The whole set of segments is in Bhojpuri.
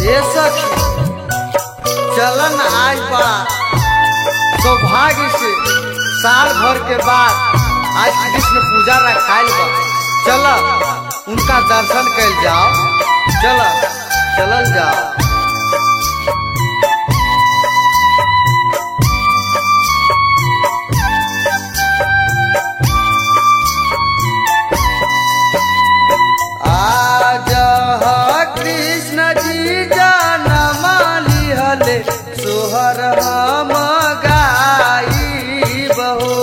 ये सखी चलन आज बड़ा सौभाग्य से साल भर के बाद आज कृष्ण पूजा रखाइल बा चल उनका दर्शन कैल जाओ चल चलल जाओ आज कृष्ण जी जनम लिहले सोहर हम गाई बहो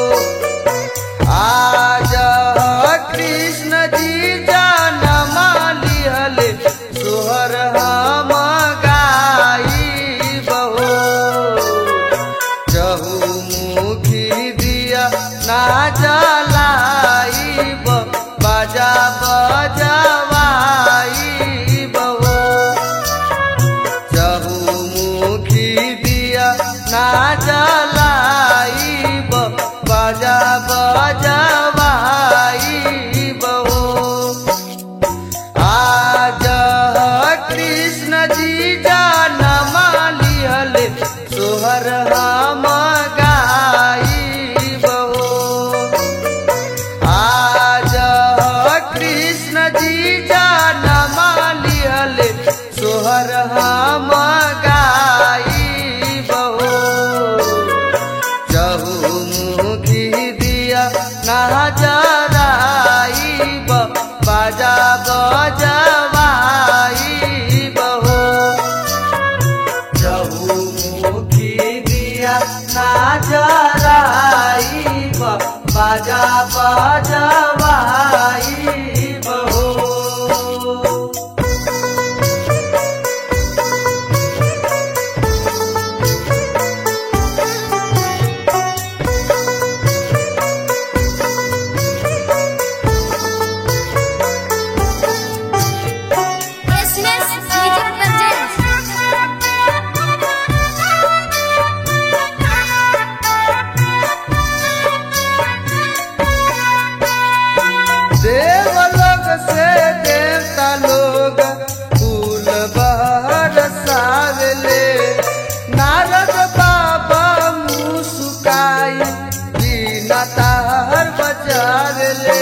आज कृष्ण जी जनम लिहले सोहर हम गाई बहो चहुमुखी दिया ना जलाई बाजा बजवाई बहो चहुमुखी दिया ना जलाई बाजा बजवाई बहो आज कृष्ण जी जनम लिहले सोहर हम गाई बहो आज कृष्ण जी जनम लिहले सोहर हम गाई बहो चहुमुखी दिया ना जराई बाजा बजवाई बहो चहुमुखी दिया ना जराई बाजा बजवाई बहो Business Digital Presents. देवलोक से देवता लोग फूल बरसावले नारद बाबा मुस्काई बिना तार बचावले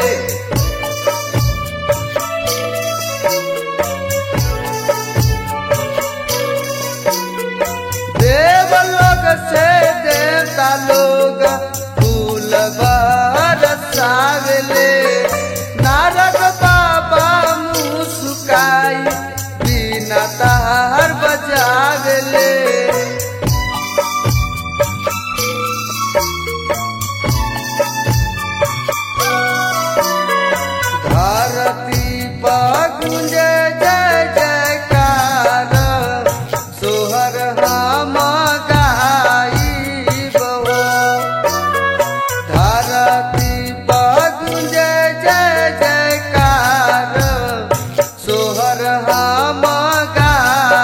देवलोक से देवता लोग फूल बरसावले नारद बाबा मुस्काई बिना तार बजावले धरती पर गुंजे जय जयकार सोहर हम गाई बहो धरती पर गुंजे जय जयकार सोहर हम गाई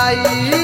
माई